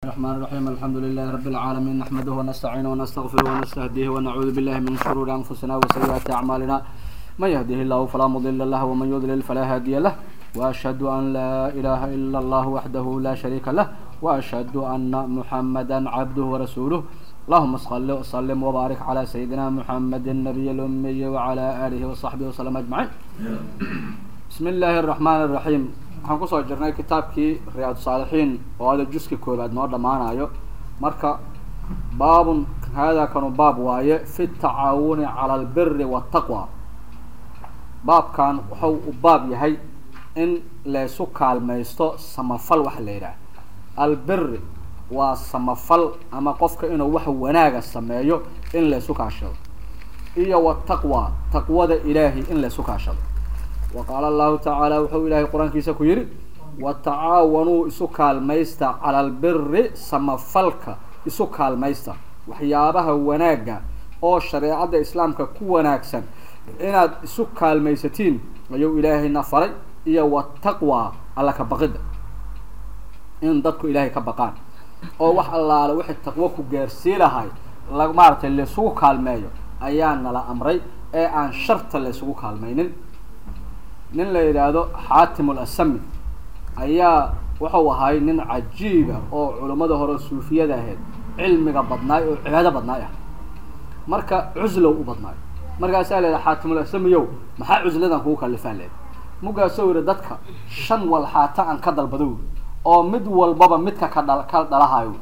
الرحمن الرحيم الحمد لله رب العالمين نحمده ونستعينه ونستغفره ونستهديه ونعوذ بالله من شرور أنفسنا وسيئات أعمالنا من يهده الله فلا مضل له ومن يضلل فلا هادي له وأشهد أن لا إله إلا الله وحده لا شريك له وأشهد أن محمدا عبده ورسوله اللهم صل وسلم وبارك على سيدنا محمد النبي الأمي وعلى آله وصحبه وسلم أجمعين بسم الله الرحمن الرحيم waxaan kusoo jirnay kitaabkii riyaad saalixiin oo ada juska koobaad noo dhammaanayo marka baabun haadaa kanu baab waaye fi tacaawuni cala albiri waataqwa baabkan wuxuu u baab yahay in laysu kaalmaysto samafal waxa la yidhaah albiri waa samafal ama qofka inuu wax wanaaga sameeyo in laysu kaashado iyo wataqwa taqwada ilaahi in laysu kaashado waqaala allahu tacaala wuxuu ilaahay qur-aankiisa ku yidhi watacaawanuu isu kaalmaysta cala albiri samafalka isu kaalmaysta waxyaabaha wanaagga oo shareecadda islaamka ku wanaagsan inaad isu kaalmaysatiin ayuu ilaahayna faray iyo wataqwa alla ka baqidda in dadku ilaahay ka baqaan oo wax allaale wixii taqwo ku gaarsii lahay la maaragtay laysugu kaalmeeyo ayaa nala amray ee aan sharta laysugu kaalmaynin nin la yidhaahdo xaatim ulasami ayaa wuxuu ahay nin cajiiba oo culummada hore suufiyada ahayd cilmiga badnaay oo cibaado badnaay ah marka cuslow u badnaay markaasaa la yidhaha xaatimulasamiyow maxaa cusladan kugu kalifaa leed mugaasoo yidhi dadka shan walxaata aan ka dalbado oo mid walbaba midka ka dha ka dhalahayo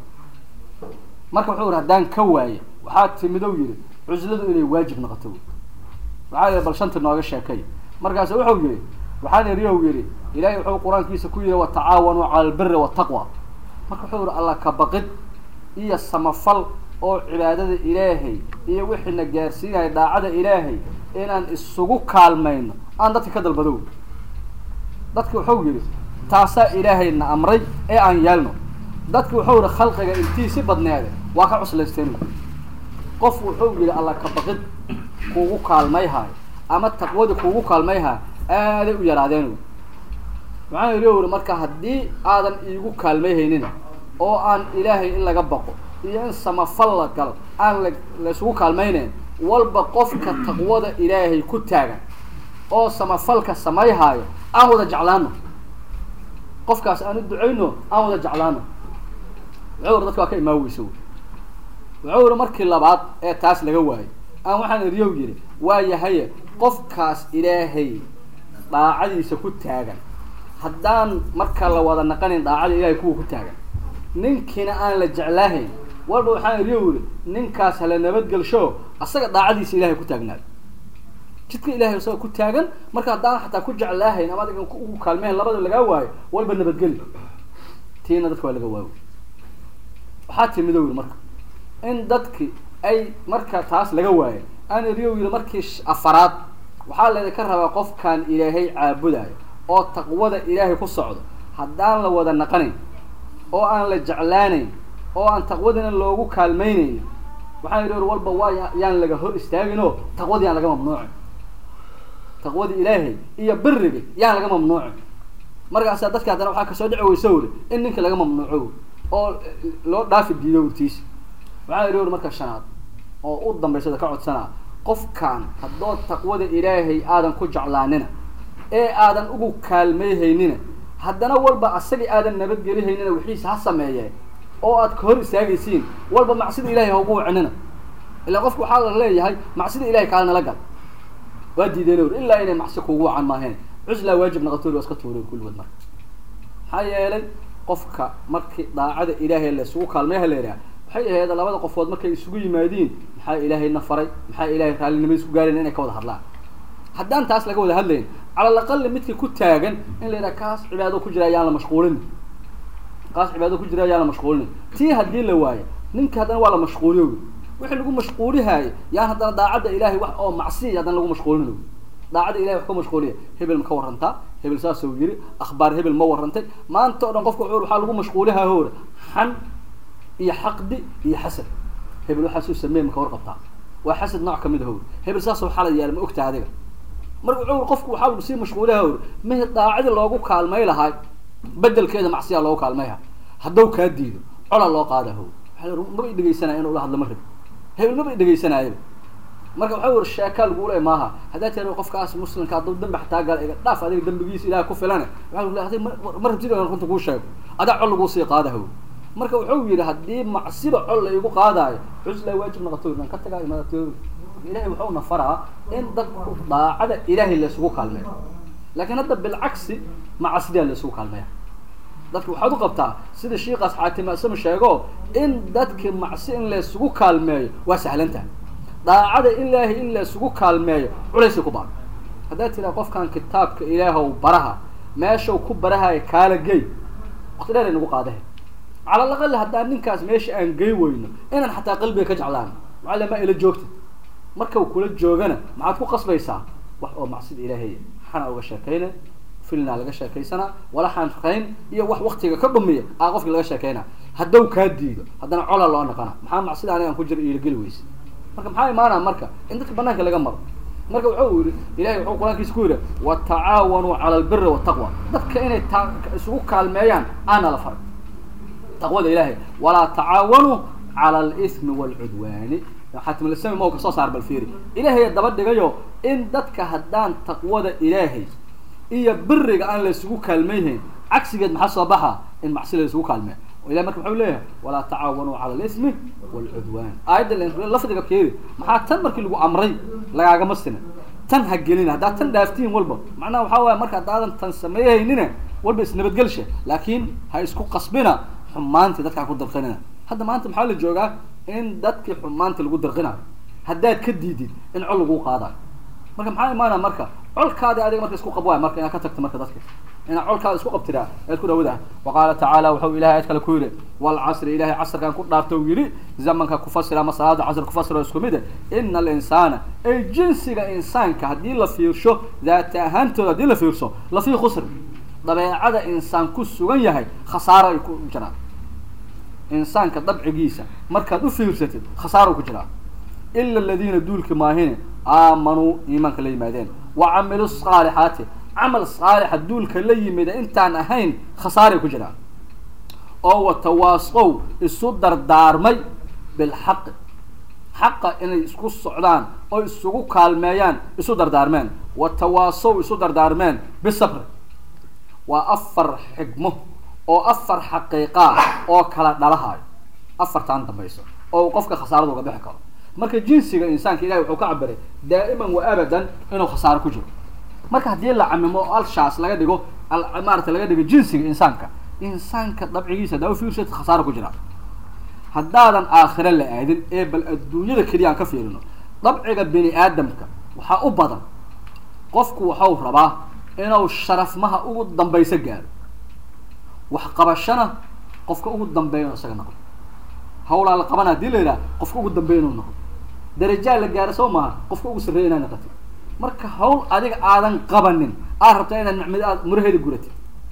marka wuxuu yidhi haddaan ka waaye waxaa timidow yidhi cusladu inay waajib noqoto waxaa yidhi bal shanti nooga sheekay markaasu wuxuu yihi waxaan eriyow yihi ilaahay wuxuu qur-aankiisa ku yihi watacaawanuu cala albiri wataqwa marka wuxuu yihi alla ka baqid iyo samafal oo cibaadada ilaahay iyo wixiina gaarsiinaya daacada ilaahay inaan isugu kaalmayno aan dadka ka dalbado dadki wuxuu yihi taasaa ilaahayna amray ee aan yeelno dadki wuxuu yihi khalqiga intiisi badneede waa ka cuslaysteen qof wuxuu yihi alla ka baqid kuugu kaalmayhayo ama taqwadii kuugu kaalmayha aaday u yaraadeen waxaan iri uri marka haddii aadan iigu kaalmayhaynin oo aan ilaahay in laga baqo iyo in samafal la galo aan la laysugu kaalmaynayn walba qofka taqwada ilaahay ku taagan oo samafalka samayhaayo aan wada jeclaano qofkaas aan u ducayno aan wada jeclaano wuxuu uri dadka waa ka imaaweysa wuxuu uri markii labaad ee taas laga waayo aan waxaan iriyow yidhi waa yahaye qofkaas ilaahay daacadiisa ku taagan haddaan marka la wada naqanin daacada ilahay kuwa ku taagan ninkiina aan la jeclaahayn walba waxaan iriyo yidhi ninkaas hala nabadgelsho asaga daacadiisa ilahay ku taagnaado jidka ilahay isaga ku taagan marka haddaan xataa ku jeclaahayn ama adiga ugu kaalmeyn labada lagaa waayo walba nabadgeli tiina dadka waa laga waayo waxaa timido yidhi marka in dadki ay marka taas laga waayo aan eriyo yidhi markii afaraad waxaa laydinka rabaa qofkaan ilaahay caabudayo oo taqwada ilaahay ku socdo haddaan la wada naqanayn oo aan la jeclaanayn oo aan taqwadina loogu kaalmaynayn waxaan yidhi walba waa yaan laga hor istaagin oo taqwadii yaan laga mamnuucin taqwadii ilaahay iyo birigi yaan laga mamnuucin markaasaa dadka haddana waxaa kasoo dhici weysa wuri in ninka laga mamnuuco oo loo dhaafi diido wurtiisa waxaa yidhi uri marka shanaad oo u dambaysada ka codsanaa qofkaan haddood taqwada ilaahay aadan ku jeclaanina ee aadan ugu kaalmayhaynina haddana walba asagii aadan nabadgelihaynina wixiisa ha sameeyee oo aad ka hor istaagaysiin walba macsida ilahay ha ugu wacinina ilaa qofku waxaa la leeyahay macsida ilahay kaala nala gal waa diideen ur ilaa inay macsi kuugu wacan maaheen cuslaa waajib naqatoori waa iska tuuren kulligood marka maxaa yeelay qofka markii daacada ilaahay laysugu kaalmayha la yidhaha waxay ahayd labada qofood markay isugu yimaadiin maxaa ilaahayna faray maxaa ilahay raallinimo isku gaarayn inay ka wada hadlaan haddaan taas laga wada hadlayn cala alaqali midkii ku taagan in la yidhaha kaas cibaado ku jira ayaan la mashquulin kaas cibaado ku jira ayaan la mashquulinin tii haddii la waayo ninka haddana waa la mashquuliyo wixii lagu mashquulihaayo yaan haddana daacadda ilahay wax oo macsiya haddana lagu mashquulin daacadda ilahay wax ka mashquuliya hebel ma ka warantaa hebel saasuu yiri akhbaar hebel ma warantay maanta o dhan qofka wuxuu waxaa lagu mashquulihaa hore xan iyo xaqdi iyo xasad hebel waxaasuu sameey maka warqabtaa waa xasad nooc kamid ah hebel saasoo xalad yaala ma ogtaa adiga marka wuxuu qofku waxaa lagu sii mashquulaha uri mehe daacadii loogu kaalmay lahaa bedelkeeda macsiyaa loogu kaalmayha hadduu kaa diido colaa loo qaada how waa maba dhegeysanaya inuu la hadlo ma rabi hebel maba dhegeysanaayo marka waxa wer sheekaa lagu le maaha haddaa tira qofkaas muslimka hadduu dambi xataa gala iga dhaaf adiga dambigiisa ilaah ku filane waa l adig ma rabtid in runta kuu sheego adaa col laguu sii qaada how marka wuxuu yidhi haddii macsiba col la igu qaadaayo cusla waajib noqoto nan ka tagaa imaadato ilahay wuxuuna faraa in dadku daacada ilaahay laysugu kaalmeeyo laakiin hadda bilcagsi macasidaa laysugu kaalmeeya dadka waxaad u qabtaa sida shiikaas xaatimasama sheego in dadki macsi in laysugu kaalmeeyo waa sahlan tahay daacada ilaahay in laysugu kaalmeeyo culaysay ku baan haddaad tiraa qofkan kitaabka ilaahw baraha meeshau ku barahayo kaala gey wakti dheer ay nagu qaadahe cala alaqal haddaan ninkaas meesha aan gey weyno inaan xataa qalbiga ka jeclaan macalla ma ila joogta marka kula joogana maxaad ku qasbaysaa wax oo macsida ilaahay xana uga sheekayna filnaa laga sheekaysana walaxaan rayn iyo wax waktiga ka dhumiya aa qofki laga sheekayna haddaw kaa diido haddana cola loo naqana maxaa macsida anigaan ku jira iilageli weyse marka maxaa imaanaa marka in dadka banaanka laga maro marka wuxuu yihi ilahay wuxuu qur-aankiisa ku yidhi watacaawanuu cala albiri wataqwa dadka inay ta isugu kaalmeeyaan aana la faray taqwada ilaahay walaa tacaawanuu cala alismi waalcudwaani xaatimulisami ma kasoo saar bal fiiri ilaahay daba dhigayo in dadka haddaan taqwada ilaahay iyo biriga aan la isugu kaalmeyhayn cagsigeed maxaa soo baxa in macsi la isugu kaalmeeyo ilahi marka muxuu leeyahay walaa tacaawanuu cala alismi waalcudwaan aayadda lafdiga keedi maxaa tan markii lagu amray lagaagama sina tan ha gelina haddaad tan dhaaftiin walba macnaha waxaa waaya marka haddaadan tan sameeyahaynina walba isnabadgelsha laakiin ha isku qasbina xumaantii dadka ha ku darqinina hadda maanta maxaa la joogaa in dadkii xumaanta lagu darqinayo haddaad ka diidid in col laguu qaadayo marka maxaa imaanaya marka colkaadi adiga marka isku qab waay marka inaad ka tagto marka dadka inaad colkaada isku qabtiraa ead ku dhawada wa qaala tacaala wuxuu ilahay aad kale ku yidhi walcasri ilahay casrkan ku dhaarta u yidhi zamanka kufasira ama salaada casr kufasira isku mid ina alinsaana ay jinsiga insaanka haddii la fiirsho daata ahaantooda haddii la fiirso lafii khusr dabeecada insaan ku sugan yahay khasaaro ay ku jiraan insaanka dabcigiisa markaad u fiirsatid khasaaro ku jiraa ila aladiina duulki maahine aamanuu iimaanka la yimaadeen wa camilu saalixaati camal saalixa duulka la yimida intaan ahayn khasaaray ku jiraan oo watawaasow isu dardaarmay bilxaqi xaqa inay isku socdaan oo isugu kaalmeeyaan isu dardaarmeen watawaasow isu dardaarmeen bisabri waa afar xigmo oo afar xaqiiqaa oo kala dhalahayo afartaan dambayso oo qofka khasaarada uga bixi karo marka jinsiga insaanka ilahi wuxuu ka cabiray daa'iman wa abadan inuu khasaaro ku jiro marka haddii la camimo alshaas laga dhigo maarata laga dhigo jinsiga insaanka insaanka dabcigiisa hadaa ufiirsat khasaaro ku jira haddaadan aakhire la aadin ee bal adduunyada keliya aan ka fiirino dabciga bini aadamka waxaa u badan qofku waxau rabaa inuu sharafmaha ugu dambayso gaaro waxqabashana qofka ugu dambeeya inu isaga noqdo hawlaa la qabana hadii la yidhaha qofka ugu dambeeya inuu noqdo darajaa la gaaro soo maaha qofka ugu sarreeya inaa noqotid marka hawl adiga aadan qabanin aad rabtaa inaad nicmad aad muraheeda guratid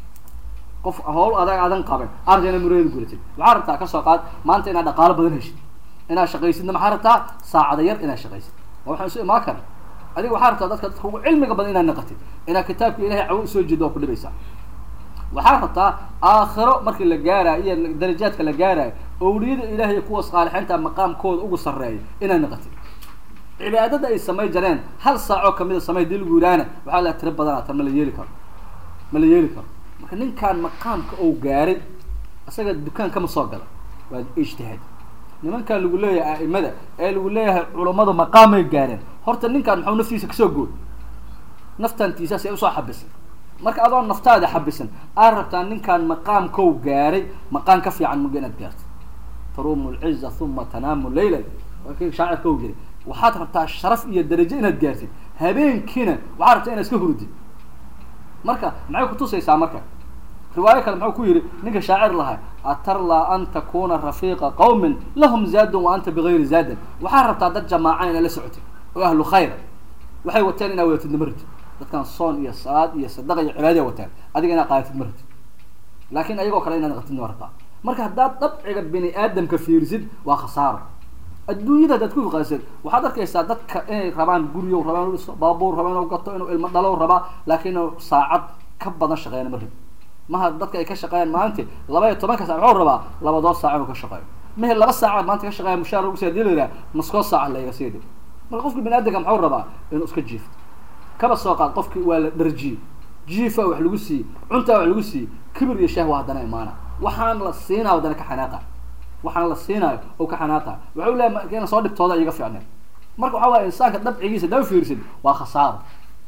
qof hawl adag aadan qaban aad rabtaa inaad muraheeda guratid waxaa rabtaa kasoo qaad maanta inaad dhaqaalo badan heshid inaad shaqaysidna maxaa rabtaa saacada yar inaad shaqaysid waa waxaan isu imaan kara adiga waxaa rabtaa dadka dadka ugu cilmiga badan inaad noqotid inaad kitaabka ilahay cawo usoo jeedo waa ku dhibaysaa waxaa rabtaa aakhiro markii la gaarayo iyo darajaadka la gaarayo owliyada ilahay kuwa saalixiinta maqaamkooda ugu sarreeya inaad noqotid cibaadada ay samay jareen hal saacoo kamida samay hadii lagu yidhaahna waxaa la tiro badanaa tan ma la yeeli karo ma la yeeli karo marka ninkaan maqaamka ou gaaray isaga dukaan kama soo gala waa ijtihaad nimankan lagu leeyahay a'imada ee lagu leeyahay culammadu maqaamay gaareen horta ninkaan maxuu naftiisa kasoo gooy naftantiisaas ay usoo xabisay marka adoo naftaada xabisan aad rabtaa ninkaan maqaamkou gaaray maqaam ka fiican muga inaad gaarto taruumu lciza uma tanaamu layla waa kii shaacirka u jiray waxaad rabtaa sharaf iyo darajo inaad gaartid habeenkiina waxaad rabtaa inaad iska hurdid marka maxay kutusaysaa marka riwaayo kale muxuu ku yihi ninka shaacir lahaa atarlaa an takuna rafiiqa qawmin lahum zaadun wa anta bigayri zaadin waxaad rabtaa dad jamaaca inaad la socotid oo ahlu khayr waxay wateen inaad wadatid ma ratid dadkan soon iyo salaad iyo sadaqa iyo cibaadaya wataan adiga inaad qaadatid ma ratid laakin ayagoo kale inaad naqatid ma rabtaa marka haddaad dabciga bini aadamka fiirisid waa khasaaro adduunyada haddaad ku fiqaasid waxaad arkaysaa dadka inay rabaan guriyo rabaan inu dhiso baabuur rabaa inuu gato inuu ilmo dhalo rabaa laakiin inuu saacad ka badan shaqeeyana ma rabi maha dadka ay ka shaqeeyaan maalintii laba iyo tobanka saac muxuu rabaa labadood saac inuu ka shaqeeyo mehe laba saacaad maanta ka shaqeeya mushaar lagu sii hadii la yidhaha maskoo saaca la iga sii dhig marka qofki bini aadamka muxuu rabaa inuu iska jiifto kaba soo qaad qofki waa la dharjiye jiifa wax lagu siiyey cuntaa wax lagu siiyey kibir iyo shahwa haddana imaana waxaan la siinaa haddana ka xanaaqa waxaan la siinaayo oo ka xanaaqa waxau leeyahay ina soo dhibtooda iga fiicneen marka waxaa waaya insaanka dabcigiisa daba fiirsid waa khasaaro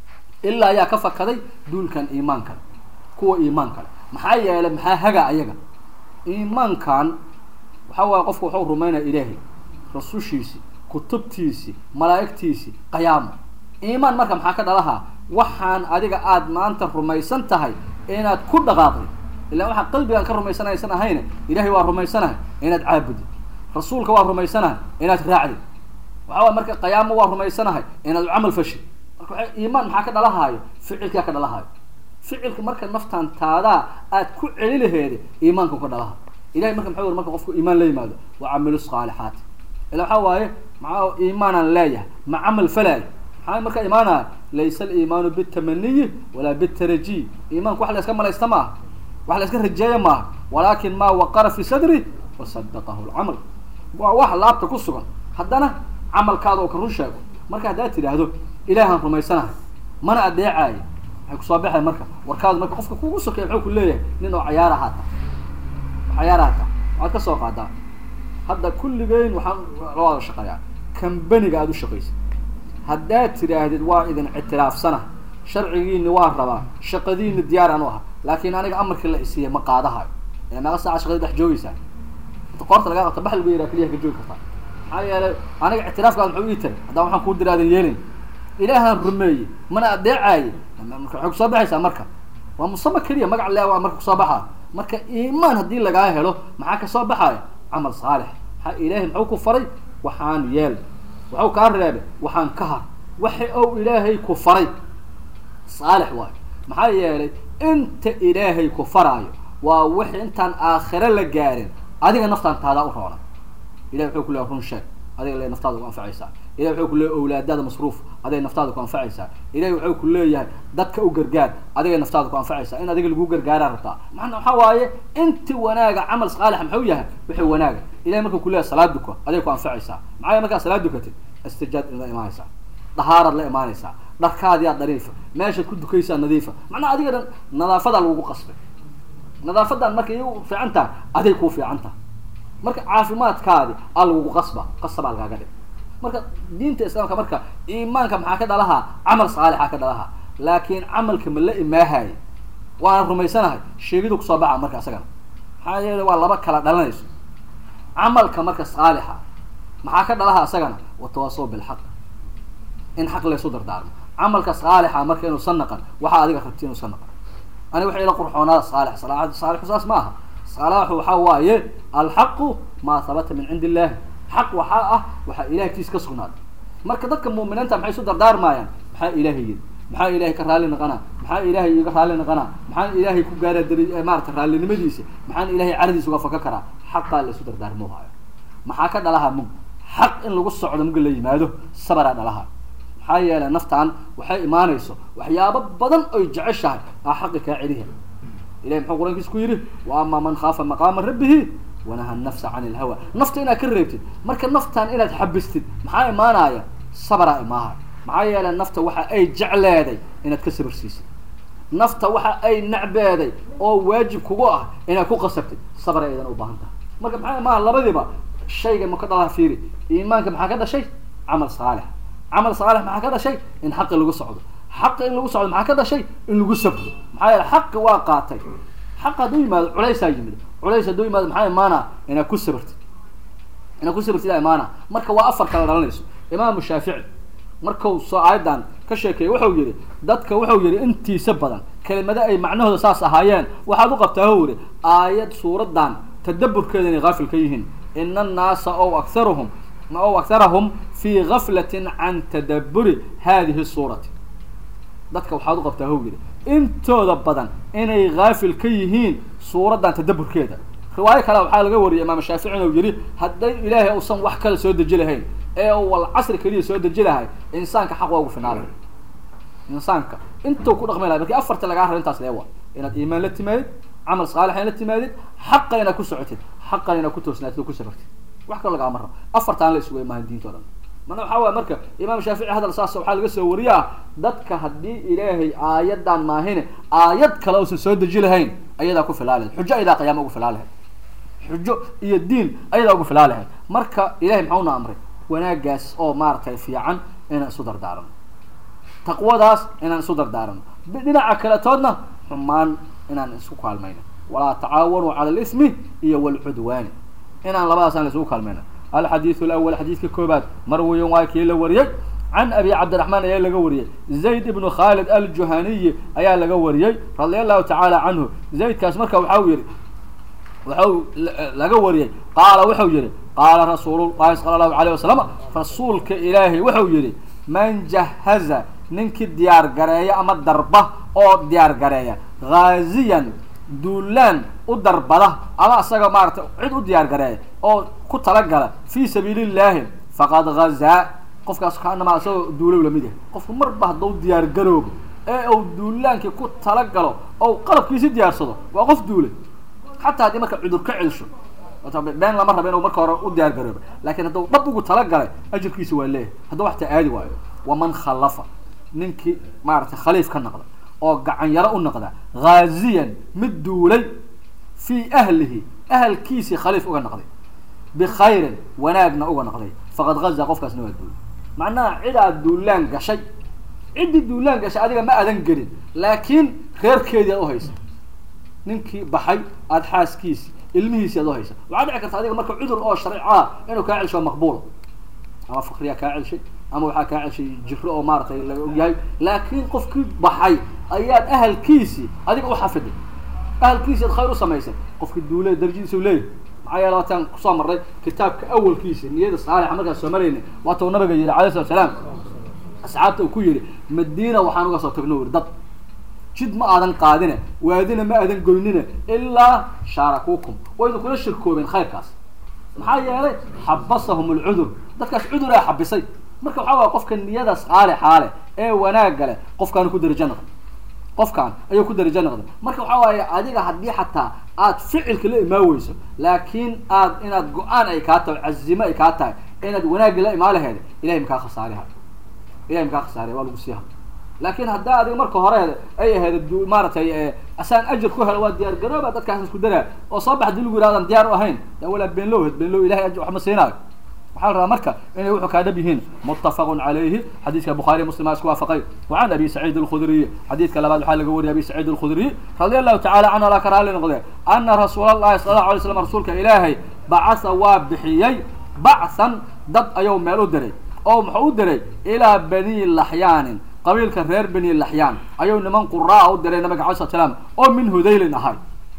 ilaa ayaa ka fakaday duulkan iimaan kale kuwa iimaan kale maxaa yeelay maxaa haga ayaga iimaankan waxaa waaya qofku waxuu rumaynaya ilaahay rasushiisi kutubtiisi malaa'igtiisi qayaamo iimaan marka maxaa ka dhalahaa waxaan adiga aada maanta rumaysan tahay inaad ku dhaqaaqday ilaa waxaa qalbigaan ka rumaysanaysan ahayne ilahay waa rumaysanahay inaad caabudid rasuulka waa rumaysanahay inaad raacdid waxaa waay marka qayaamo waa rumaysanahay inaad camal fashid marka waa iimaan maxaa ka dhalahaayo ficilkaa ka dhalahaayo ficilka marka naftan taadaa aad ku celi laheeda iimaanka ka dhalaha ilahay marka maxuu marka qofku iimaan la yimaado wa camilu saalixaati ila waxaa waaye maxaa iimaanaan leeyahay ma camal falaayo maxaa marka imaanaya laysa aliimaanu bitamaniyi walaa bitarajiy iimaanku wax la iska malaysta maaha wax la iska rajeeya maaha walaakin maa waqara fi sadri wasadaqahu lcamal waa wax laabta ku sugan haddana camalkaada oo ka run sheego marka haddaad tidhaahdo ilaahaan rumaysanahay mana adeecaayo waxay kusoo baxay marka warkaadu marka qofka kugu sokeeya muxuu ku leeyahay nin oo cayaar ahaata cayaar ahaata waxaad ka soo qaadaa hadda kulligeyn waxaan la wada shaqeeyaa kambaniga aada u shaqaysa haddaad tidhaahdid waa idin ictiraafsana sharcigiini waa rabaa shaqadiini diyaaraan u aha laakiin aniga amarkii la isiiya ma qaadahayo ee meeqa saaca shaqadii dhex joogaysaa inta qoorta lagaa qabta bax lagu yaraa keliyaha ka joogi kartaa maxaa yeelay aniga ictiraafkaada muxuu ii taray haddaan waxaan kuu diraadan yeelin ilaahaan rumeeyey mana adeecaaye waxay kusoo baxaysaa marka waa musama keliya magac le waa marka kusoo baxaa marka iimaan haddii lagaa helo maxaa kasoo baxaya camal saalix maxaa ilaahay muxuu ku faray waxaan yeel waxuu kaa reebay waxaan ka har waxa ou ilaahay ku faray saalix waayo maxaa yeelay inta ilaahay ku faraayo waa wix intaan aakhiro la gaarin adiga naftaan taadaa u roona ilahay wuxuu ku leeyahay run sheeg adiga le naftaada ku anfacaysaa ilahay wuxuu ku leeyahay owlaadaada masruuf adigay naftaada ku anfacaysaa ilahay wuxuu ku leeyahay dadka u gargaar adigay naftaada ku anfacaysaa in adiga lagu gargaaraa rabtaa maana waxaa waaye inti wanaaga camal saalixa muxuu yahay wixii wanaaga ilahay markuu ku leeyahay salaad duko adigay ku anfacaysaa maxaa markaa salaad dukatid istijaad la imaanaysaa dahaaraad la imaanaysaa dharkaadiyaa nadiifa meeshaad ku dukaysaa nadiifa macnaha adiga dhan nadaafadaa lagugu qasbay nadaafadan marka iy fiican tahay aday kuu fiican tahay marka caafimaadkaadi aa lagugu qasba qasabaa lagaaga dhig marka diinta islaamka marka iimaanka maxaa ka dhalahaa camal saalixa ka dhalahaa laakiin camalka ma la imaahaye waana rumaysanahay sheegidu kusoo baxa marka isagana maxaa yeele waa laba kala dhalanayso camalka marka saalixa maxaa ka dhalahaa isagana watawaasaw bilxaq in xaq laysu dardaarmo camalka saalixa marka inuusan naqan waxaa adiga rabti inuusan naqan ani waxa ila qurxoonaada saalix saalixu saas ma aha salaaxu waxaa waaye alxaqu maa habata min cindi illahi xaq waxaa ah waxaa ilahay kiis ka sugnaaday marka dadka muuminiinta maxay isu dardaarmayaan maxaa ilaahay yiri maxaa ilahay ka raalli naqanaa maxaa ilaahay iga raalli naqanaa maxaan ilaahay ku gaara dar maarata raallinimadiisa maxaan ilahay caradiisa uga faka karaa xaqaa la isu dardaarmoohayo maxaa ka dhalaha mug xaq in lagu socdo muga la yimaado sabaraa dhalaha maxaa yeelay naftaan waxay imaanayso waxyaabo badan oy jeceshahay aa xaqi kaa celiha ilahi muxuu qur-aankiisa ku yidhi wa amaa man khaafa maqaama rabbihi wanaha nafsa can ilhawa nafta inaad ka reebtid marka naftaan inaad xabistid maxaa imaanaya sabraa imaaha maxaa yeelay nafta waxa ay jecleeday inaad ka sabir siisid nafta waxa ay nacbeeday oo waajib kugu ah inaad ku qasabtid sabr aydan u baahan tahay marka maxaa imaha labadiiba shayga ma ka dhalaa fiiri iimaanka maxaa ka dhashay camal saalix camal saalix maxaa ka dhashay in xaqi lagu socdo xaqa in lagu socdo maxaa ka dhashay in lagu sabro maxaa yeele xaqi waa qaatay xaq hadduu yimaado culaysaa yimid culays hadduu yimaado maxaa imaana inaad ku sabirtid inaad ku sabirtid aa imaana marka waa afar kala dhalanayso imaamu shaafici markuu soo aayadan ka sheekeeyey wuxuu yihi dadka wuxuu yihi intiisa badan kelimado ay macnahooda saas ahaayeen waxaad u qabtaa hu yihi aayad suuradan tadaburkeeda inay haafil ka yihiin ina annaasa ow akharuhum ow akharahum fii gaflatin can tadaburi hadihi suurati dadka waxaad u qabtaa how yidhi intooda badan inay haafil ka yihiin suuraddan tadaburkeeda riwaayo kale waxaa laga wariyay imaam shaafici inuu yihi hadday ilaahay uusan wax kale soo deji lahayn ee uu wal casri keliya soo deji lahay insaanka xaq waa ugu finaalay insaanka intuu ku dhaqmi lahay markii afarta lagaa raba intaas leewa inaad iimaan la timaadid camal saalix ina timaadid xaqa inaad ku socotid xaqa inaad ku toosnaatid oo ku sabartid wax kalo lagama rabo afartaan la isugu imahan diinto dhan mana waxaa waaya marka imaam shaafici hadal saas waxaa laga soo wariyaa dadka haddii ilaahay aayadan maahine aayad kale uusan soo deji lahayn ayadaa ku filaa lahayd xujo ayadaa qiyaama ugu filaa lahayd xujo iyo diin ayadaa ugu filaa lahayd marka ilahay maxauna amray wanaagaas oo maaragtay fiican inaan isu dardaarano taqwadaas inaan isu dardaarano dhinaca kaletoodna xumaan inaan isku kaalmayno walaa tacaawanuu cala alismi iyo walcudwaani inaan labadaas aan isugu kaalmayno alxadiidu alawal xadiidka koobaad marwiyan waa kii la wariyey can abi cabdiraxmaan ayaa laga wariyey zayd ibnu khaalid aljuhaniyi ayaa laga wariyey radia allahu tacaala canhu zaydkaas marka waxa uu yihi waxau laga wariyey qaala wuxuu yihi qaala rasuulullahi sala allahu alayh wasalam rasuulka ilaahay wuxuu yihi man jahaza ninkii diyaar gareeya ama darba oo diyaar gareeya haaziyan duulaan u darbada ama isaga maarata cid u diyaar gareeya oo ku talagala fi sabiili llahi faqad hazaa qofkaas kaanama isagoo duulow lamid yahay qofku marba hadduu diyaar garoobo ee uu duulaankii ku talagalo oo qalabkiisi diyaarsado waa qof duulay xataa haddii marka cudur ka celsho been lama rabo inuu marka hore u diyaar garoobo lakin hadduu dhab ugu talagalay ajirkiisa waa leeyahay hadduu waxtaa aadi waayo waman khallafa ninkii maaragtay khaliif ka noqda oo gacan yaro u noqda haaziyan mid duulay fii ahlihi ahalkiisii khaliif uga noqday bikhayrin wanaagna uga noqday faqad haza qofkaasna waa duulay macnaha cid aad duulaan gashay ciddii duulaan gashay adiga ma adan gelin laakiin reerkeedii aad uhaysa ninkii baxay aada xaaskiisi ilmihiisi aad uhaysa waxaa dhici karta adiga marka cudur oo sharcaa inuu kaa celsho maqbuula ama fakriyaa kaa celshay ama waxaa kaa celshay jiro oo maaratay laga ogyahay laakiin qofkii baxay ayaad ahalkiisii adiga uxafiday ahalkiisi ad khayr u samaysay qofkii duule darajadiisa u leeyahay maxaa yeele waataan kusoo marray kitaabka awalkiisa niyada saalixa markaan soo marayna waata uu nabiga yihi alayh salatu salaam asxaabta uu ku yihi madiina waxaan uga soo tagno uri dad jid ma aadan qaadine waadina ma aadan goynine ilaa shaarakuukum wayna kula shirkoobeen khayrkaas maxaa yeelay xabasahum alcudur dadkaas cuduraa xabisay marka waxaa waaya qofka niyada saalixaa leh ee wanaagga leh qofkaanu ku darajo noqday qofkaan ayuu ku darajo noqday marka waxaa waaye adiga haddii xataa aad ficilka la imaan weyso laakiin aad inaad go-aan ay kaa tahay cazimo ay kaa tahay inaad wanaagga la imaan laheed ilahay makaa khasaariha ilahay makaa khasaariha waa lagu siiha laakin haddaa adiga marka horeed ay ahayd maaratay asaan ajar ku helo waa diyaar garooba dadkaas isku daraa oo soo bax dii lagu yihahdan diyaar u ahayn yaa walaa beenlow hed beenlow ilahay aj wax ma siinaayo waxaa la rabaa marka inay wuxuu kaa dhab yihiin muttafaqun calayhi xadiidka bukhaariy muslim aa isku waafaqay wa can abi saciid alkhudriy xadiidka labaad waxaa laga wariyay abi saciid alkhudriy radia allahu tacala canhu alaa ka raali noqde ana rasuul allahi sala allahu alay slam rasuulka ilaahay bacasa waa bixiyey bachan dad ayuu meel u diray oo muxuu u diray ilaa bani laxyaanin qabiilka reer bani laxyaan ayuu niman quraa u diray nabiga alay slat slaam oo min hudaylin ahay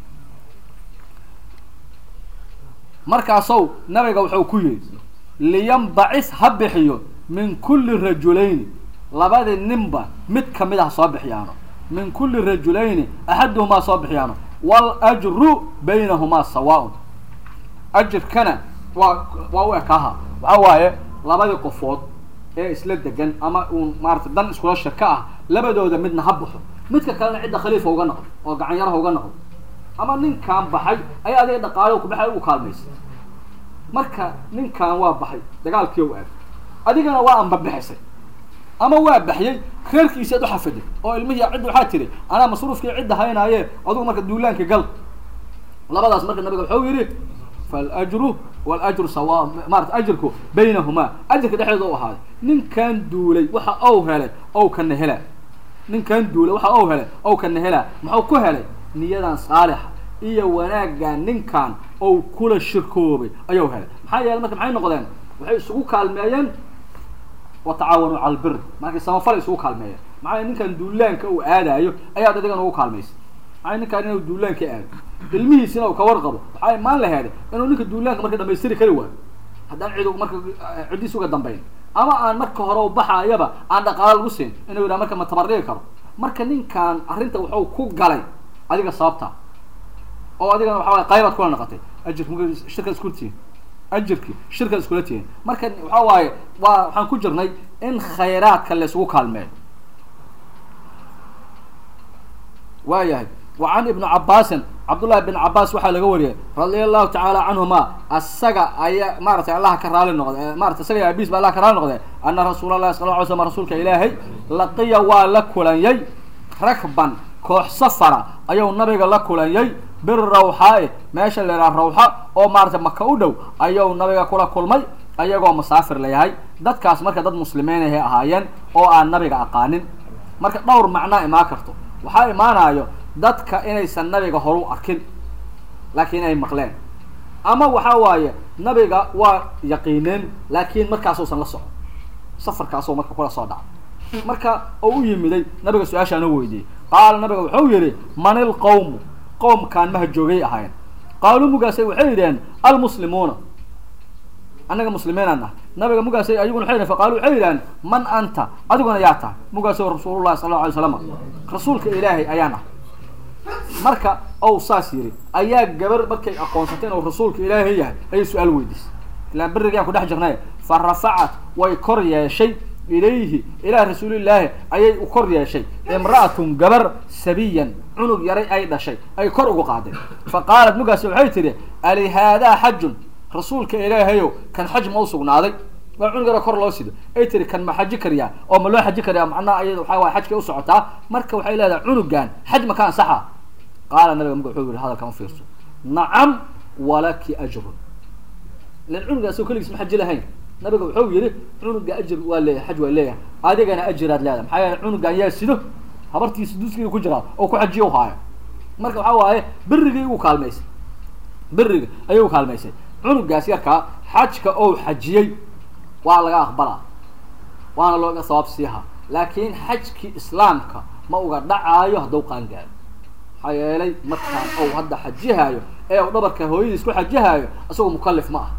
markaasow nabiga wuxuu ku yihi liyanbacis ha bixiyo min kulli rajulayni labadii ninba mid kamid ah soo bixiyaano min kulli rajulayni axaduhumaa soo bixiyaano waljru baynahumaa sawaaun ajirkana waa waa u ekaaha waxa waaye labadii qofood ee isla degan ama uun maarata dan iskula shirka ah labadooda midna ha baxo midka kalena cidda khaliifa uga noqdo oo gacan yaraha uga noqdo ama ninkaan baxay ayaa adiga dhaqaalo kubaxay u kaalmaysa marka ninkaan waa baxay dagaalkii u aad adigana waa anbabixisay ama waa baxyey reerkiisi ad uxafiday oo ilmihii cidda waxaa tiri anaa masruufkii cidda haynaaye adugu marka duulaanka gal labadaas marka nabiga wuxuu yihi faljru wاljru sawa maarata ajirku baynahumaa ajirka dhexdeeda u ahaaday ninkan duulay waxa ou helay ow kana helaa ninkan duulay waxa ou helay ow kana helaa muxuu ku helay niyadan saalixa iyo wanaaggan ninkan ou kula shirkoobay ayuu helay maxaa yeelay marka maxay noqdeen waxay isugu kaalmeeyeen watacaawanuu cala albir markay samafal isugu kaalmeeyeen maxaa ninkan duulaanka uu aadaayo ayaad adigana ugu kaalmaysa maxaa ninkaan inuu duulaanka aado ilmihiisina uu ka warqabo waxaa imaan laheeday inuu ninka duulaanka marka dhamaystiri kari waayo haddaan cid marka ciddiis uga dambayn ama aan marka hore u baxaayaba aan dhaqaalo lagu siin inuu yidhaha marka ma tabardhigi karo marka ninkan arrinta wuxuu ku galay adiga sababta oo adigana waxa waye qaybaad kula noqotay ajirka marka shirkaad iskula tihiin ajirki shirkaad iskula tihiin marka waxa waaye waa waxaan ku jirnay in khayraadka la isugu kaalmeeyo waayahay وعن ابن عباس cabdullahi bin cabaas waxaa laga wariyay radia allahu tacaala canhuma asaga ayaa maaratay allaha ka raali noqde maratay isaga abiis ba allah ka raali noqde ana rasuul allahi sala ly slam rasuulka ilaahay laqiya waa la kulanyay rakban koox safara ayuu nabiga la kulanyay birawxaa meesha la yidhaha rawxa oo maaratay maka u dhow ayuu nabiga kula kulmay ayagoo musaafir layahay dadkaas marka dad muslimiinahay ahaayeen oo aan nabiga aqaanin marka dhowr macnaa imaan karto waxaa imaanayo dadka inaysan nabiga horu arkin laakiin ay maqleen ama waxa waaye nabiga waa yaqiineen laakiin markaasuusan la socon safarkaasoo marka kula soo dhaca marka oo u yimiday nabiga su-aashaan u weydiiyey qaala nabiga wuxuu yihi man ilqowmu qowmkaan maha joogay ahaayeen qaaluu mugaasay waxay yidhaheen almuslimuuna annaga muslimiinaan ah nabiga mugaasay ayaguna waxay yidhahen faqaalu waxay yidhaheen man anta adiguna yaa tahay mugaasoo rasuulullahi sala alla alay slam rasuulka ilaahay ayaan ah marka ou saas yiri ayaa gabar markay aqoonsatay inuu rasuulka ilaahay yahay ayay su-aal weydiisay ilaan berigaan ku dhex jirnay fa rafacat way kor yeeshay ilayhi ilaa rasuulillaahi ayay u kor yeeshay imra'atun gabar sabiyan cunug yaray ay dhashay ay kor ugu qaadeen fa qaalat mugaas waxay tidhi alihaadaa xajun rasuulka ilaahayow kan xaj ma u sugnaaday waa cunug yaro kor loo sido ay tiri kan ma xaji kariyaa oo ma loo xaji kariyaa macnaha ayada waxaa waay xajkay u socotaa marka waxay leedahay cunugan xaj ma ka ansaxa qaala nabiga muga wuxuu yihi hadalkan ufiirso nacam walaki ajrun ilan cunuga asagoo keligiis ma xaji lahayn nabiga wuxuu yihi cunuga ajir waa leeyahay xaj waa leeyahay adigana ajiraad leedahay maxaa yeele cunugan yaa sido habartiisa duskiga ku jiraa oo ku xajiya u haayo marka waxaa waaye berigii ugu kaalmaysay beriga ayay u kaalmaysay cunugaas yarkaa xajka ou xajiyey waa laga aqbalaa waana looga sabaab siihaa laakiin xajkii islaamka ma uga dhacaayo hadduu qaangaaro maxaa yeelay markaan ou hadda xajihaayo ee u dhabarka hooyadiis ku xajihaayo isagoo mukalif ma ah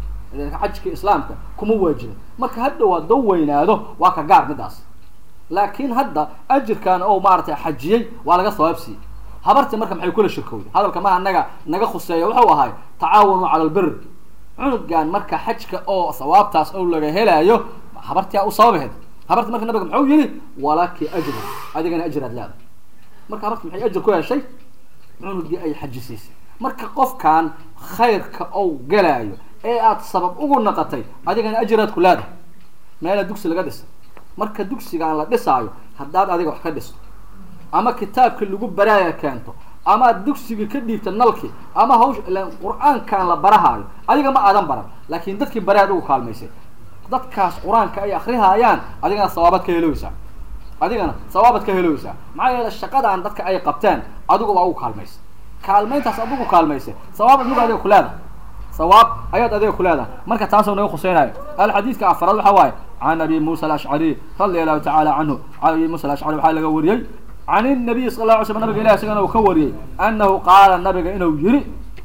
xajkii islaamka kuma waajibin marka hadhow hadduu weynaado waa ka gaar midaas laakiin hadda ajirkan ou maaratay xajiyey waa laga sabaab siiyey habartii marka maxay kula shirkowday hadalka ma anaga naga khuseeya wuxuu ahay tacaawanu cala albir cunugan marka xajka oo sawaabtaas oo laga helaayo habartia u sababaheed habarti marka nabiga muxuu yihi walaki ajru adigana ajraad leeda marka habarti maxay ajir ku heshay cunugii ay xajisiisay marka qofkan khayrka ou galaayo ee aad sabab ugu naqatay adigana ajiraad ku leedahay meela dugsi laga dhisa marka dugsigaan la dhisaayo haddaad adiga wax ka dhisto ama kitaabkii lagu baraaya keento ama ad dugsigii ka dhiibta nalki ama hawsh ilan qur-aankan la barahaayo adiga ma aadan baran laakin dadkii baraad ugu kaalmaysay dadkaas qur-aanka ay akrihaayaan adigana sawaabad ka heloweysaa adigana sawaabad ka heloweysaa maxaa yeele shaqadaan dadka ay qabteen adigu waa ugu kaalmaysay kaalmayntaas adigu kaalmaysay sawaab adigu adiga ku leedahay sawaab ayaad adiga ku leedahay marka taasoo naga khuseynayo alxadiidka afaraad waxaa waaye can abi muusa alashcari radia allahu tacaala canhu can abi muusa alashcari waxaa laga wariyey can الnabiy sal la alay slam nabiga ilah isagana uu ka wariyey anahu qaala nabiga inuu yihi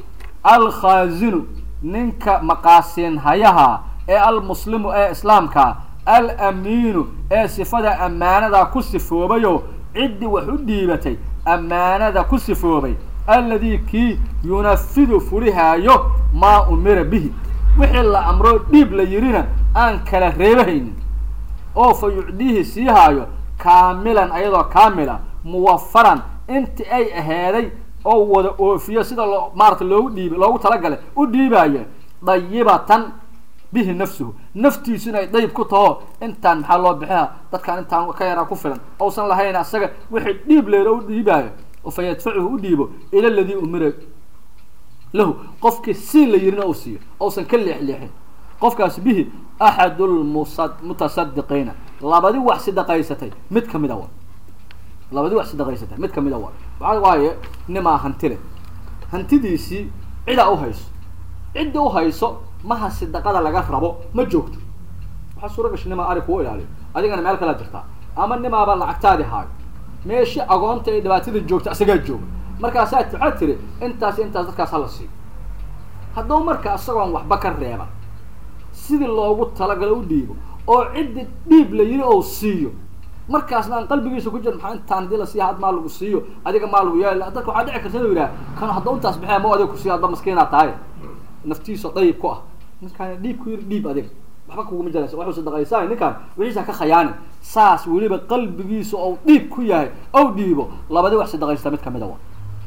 alkhaazinu ninka maqaasiin hayaha ee almuslimu ee islaamka alamiinu ee sifada ammaanada ku sifoobayo ciddii wax u dhiibatay ammaanada ku sifoobay alladii kii yunafidu fulihaayo maa umira bihi wixii la amro dhiib la yirina aan kala reebahaynin oo fa yucdiihi sii haayo kaamilan ayadoo kaamila muwafaran inti ay aheeday oo wada oofiyo sida loo maarata loogu dhiib loogu talagalay u dhiibaayo dayibatan bihi nafsuhu naftiisu inay dayib ku taho intaan maxaa loo bixiha dadkaan intaan ka yaraa ku filan ousan lahayn asaga wixii dhiib leero u dhiibaayo oo fa yadfacuhu u dhiibo ila ladii umira lahu qofkii siin la yirina uu siiyo ousan ka leexleexin qofkaas bihi axadu lmusa mutasadiqiina labadi wax sidaqaysatay mid kamida wa labadi wax sidaqaysatay mid kamida wa waxa waaye nimaa hantile hantidiisii cidaa uhayso cidda uhayso maha sidaqada laga rabo ma joogto waxaa suura gashay nimaa ari kuu ilaaliyo adigana meel kalaa jirtaa ama nimaaba lacagtaadi haayo meeshi agoonta ee dhibaatada joogta isagaa jooga markaasaa waxaa tiri intaas intaas dadkaas hala siiyo hadduu marka isagoon waxba ka reeba sidii loogu talagalo u dhiibo oo ciddi dhiib la yiri ou siiyo markaasna aan qalbigiisa ku jir maxaa intaan hadii la siiya had maa lagu siiyo adiga maa lagu yaali dadka waxaa dhici karta inuu yidhaha kan haddau intaas bixia ma adiga kusiiyo hadba maskiinaa tahay naftiisa dayib ku ah ninkaan dhiib ku yiri dhiib adiga waxba kuguma jiraysa waxuu sadaqaysaa ninkaan wixiisa ka khayaani saas weliba qalbigiisa ou dhiib ku yahay ou dhiibo labadi wax sadaqaysta mid kamida wa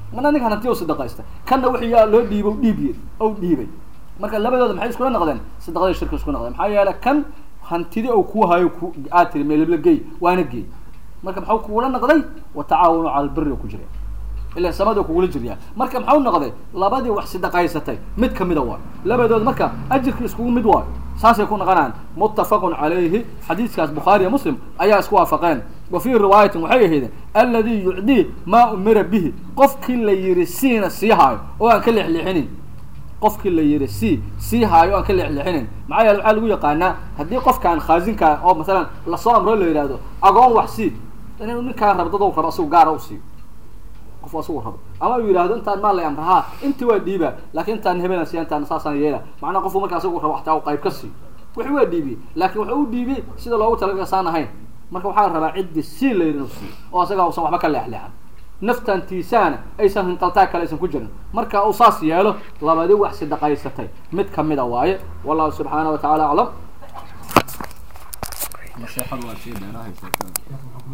mana ninkan hanti u sadaqaysta kanna wixii yaa loo dhiibo dhiibiye ou dhiibay marka labadooda maxay iskula noqdeen sadaqadii shirki isku noqdeen maxaa yeelay kan hantidi ou kuu hayo ku aad tiri meelebla gey waana geey marka maxuu kugula noqday watacaawanu cala albiri ku jira ila samada kugula jiryaa marka maxau noqday labadii wax sidaqaysatay mid kamida waayo labadood marka ajirka iskugu mid waayo saasay ku noqonayaan muttafaqun calayhi xadiiskaas bukhaariya muslim ayaa isku waafaqeen wa fii riwaayatin waxay ahaydeen alladii yucdii maa umira bihi qofkii la yihi siina sii haayo oo aan ka leexleexinin qofkii la yihi si sii haayo o aan ka leexleexinin maxaa yeele waxaa lagu yaqaanaa haddii qofkaan khaasinkaa oo masalan lasoo amro la yidhahdo agoon wax sii inuu ninkaan rabo dad rabo asigu gaara u siiyo qof asigu rabo ama uu yidhahdo intaan maal lay amra ha inti waa dhiibaa laakin intaan hebelan siya intaan saasaan yeela macnaa qofku marka asigu rabo xataa u qayb ka siiyo wixi waa dhiibiyey laakin wuxuu u dhiibiyey sida loogu talagalay saan ahayn marka waxaa la rabaa ciddi sii la yidhi inuu siiyo oo asaga usan waxba ka leexleexan naftantiisaana aysan hinqaltaa kale aysan ku jirin marka uu saas yeelo labadi wax sidaqaysatay mid kamida waaye wallahu subxaana wa tacaala aclam